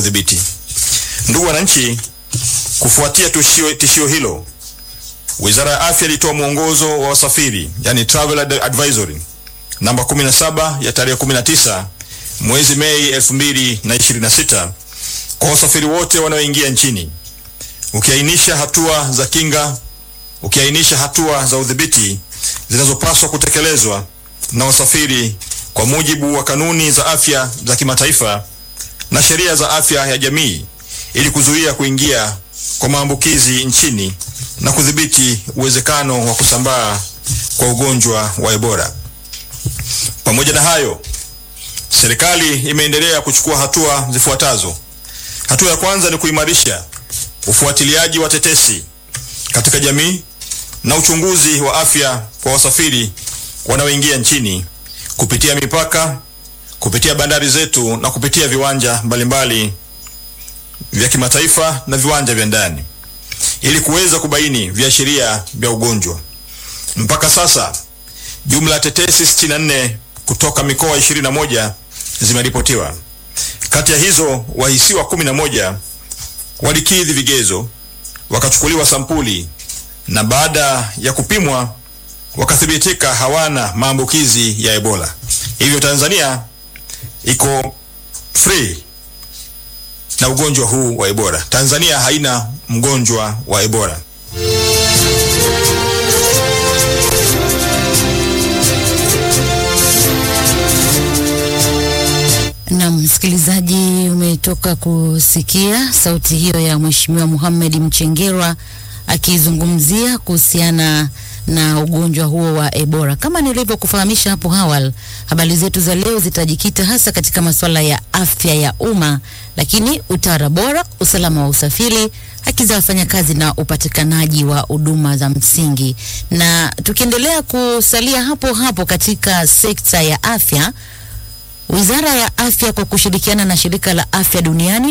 udhibiti. Ndugu wananchi, kufuatia tishio, tishio hilo, Wizara ya Afya ilitoa mwongozo wa wasafiri, yani travel advisory namba 17 ya tarehe 19 mwezi Mei 2026 kwa wasafiri wote wanaoingia nchini, ukiainisha hatua za kinga, ukiainisha hatua za udhibiti zinazopaswa kutekelezwa na wasafiri kwa mujibu wa kanuni za afya za kimataifa na sheria za afya ya jamii ili kuzuia kuingia kwa maambukizi nchini na kudhibiti uwezekano wa kusambaa kwa ugonjwa wa Ebola. Pamoja na hayo, serikali imeendelea kuchukua hatua zifuatazo. Hatua ya kwanza ni kuimarisha ufuatiliaji wa tetesi katika jamii na uchunguzi wa afya kwa wasafiri wanaoingia nchini kupitia mipaka, kupitia bandari zetu na kupitia viwanja mbalimbali vya kimataifa na viwanja vya ndani ili kuweza kubaini viashiria vya ugonjwa. Mpaka sasa jumla ya tetesi 64 kutoka mikoa 21 zimeripotiwa. Kati ya hizo wahisiwa 11 walikidhi vigezo, wakachukuliwa sampuli na baada ya kupimwa wakathibitika hawana maambukizi ya Ebola. Hivyo Tanzania iko free na ugonjwa huu wa Ebola. Tanzania haina mgonjwa wa Ebola. Na msikilizaji, umetoka kusikia sauti hiyo ya Mheshimiwa Mohamed Mchengerwa akizungumzia kuhusiana na ugonjwa huo wa Ebola. Kama nilivyokufahamisha hapo awali, habari zetu za leo zitajikita hasa katika masuala ya afya ya umma, lakini utawala bora, usalama wa usafiri, haki za wafanyakazi na upatikanaji wa huduma za msingi. Na tukiendelea kusalia hapo hapo katika sekta ya afya, Wizara ya Afya kwa kushirikiana na Shirika la Afya Duniani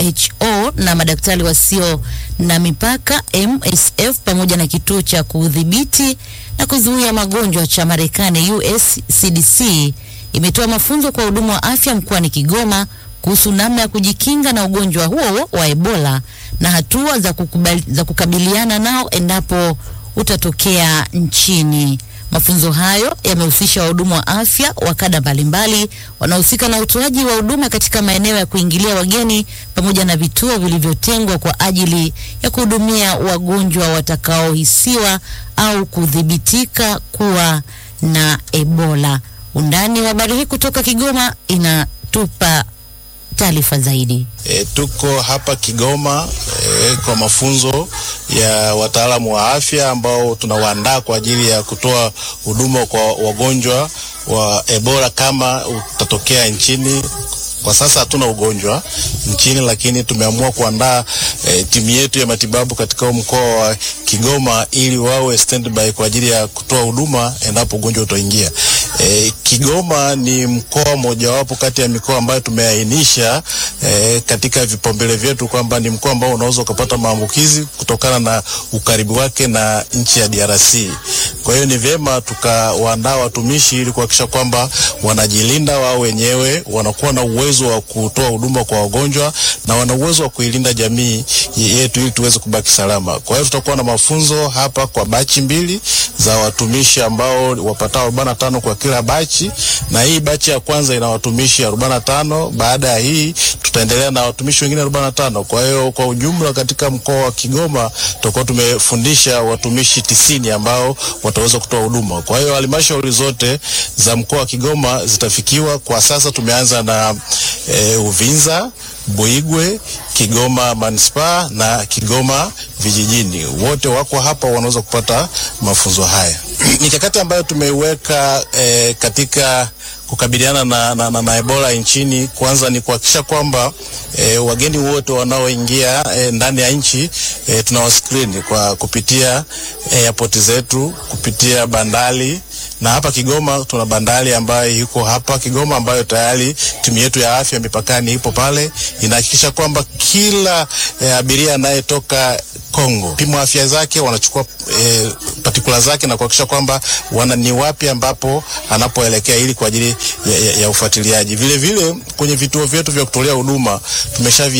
WHO na madaktari wasio na mipaka MSF pamoja na kituo cha kudhibiti na kuzuia magonjwa cha Marekani US CDC imetoa mafunzo kwa wahudumu wa afya mkoani Kigoma kuhusu namna ya kujikinga na ugonjwa huo wa Ebola na hatua za, kukubali, za kukabiliana nao endapo utatokea nchini. Mafunzo hayo yamehusisha wahudumu wa afya wa kada mbalimbali wanaohusika na utoaji wa huduma katika maeneo ya kuingilia wageni pamoja na vituo vilivyotengwa kwa ajili ya kuhudumia wagonjwa watakaohisiwa au kudhibitika kuwa na Ebola. Undani wa habari hii kutoka Kigoma inatupa taarifa zaidi. E, tuko hapa Kigoma e, kwa mafunzo ya wataalamu wa afya ambao tunawaandaa kwa ajili ya kutoa huduma kwa wagonjwa wa Ebola kama utatokea nchini. Kwa sasa hatuna ugonjwa nchini, lakini tumeamua kuandaa e, timu yetu ya matibabu katika mkoa wa Kigoma ili wawe standby kwa ajili ya kutoa huduma endapo ugonjwa utaingia. E, Kigoma ni mkoa mojawapo kati ya mikoa ambayo tumeainisha e, katika vipaumbele vyetu kwamba ni mkoa ambao unaweza ukapata maambukizi kutokana na ukaribu wake na nchi ya DRC. Kwa hiyo ni vyema tukawaandaa watumishi ili kuhakikisha kwamba wanajilinda wao wenyewe, wanakuwa na uwezo wa kutoa huduma kwa wagonjwa na wana uwezo wa kuilinda jamii yetu ili tuweze kubaki salama. Kwa hiyo tutakuwa na mafunzo hapa kwa bachi mbili za watumishi ambao wapatao arobaini na tano kwa kila bachi, na hii bachi ya kwanza ina watumishi arobaini na tano. Baada ya hii tutaendelea na watumishi wengine arobaini na tano. Kwa hiyo kwa ujumla katika mkoa wa Kigoma tutakuwa tumefundisha watumishi tisini ambao wataweza kutoa huduma. Kwa hiyo halmashauri zote za mkoa wa Kigoma zitafikiwa. Kwa sasa tumeanza na e, Uvinza, Buigwe, Kigoma manispaa na Kigoma vijijini. Wote wako hapa, wanaweza kupata mafunzo haya. Mikakati ambayo tumeiweka e, katika kukabiliana na, na, na, na Ebola nchini, kwanza ni kuhakikisha kwamba e, wageni wote wanaoingia e, ndani ya nchi e, tunawaskrini kwa kupitia airport e, zetu kupitia bandari na hapa Kigoma tuna bandari ambayo iko hapa Kigoma ambayo tayari timu yetu ya afya mipakani ipo pale, inahakikisha kwamba kila e, abiria anayetoka Kongo pimo afya zake, wanachukua e, patikula zake na kuhakikisha kwamba wana ni wapi ambapo anapoelekea ili kwa ajili ya, ya, ya ufuatiliaji. Vile vile kwenye vituo vyetu vya kutolea huduma tumesha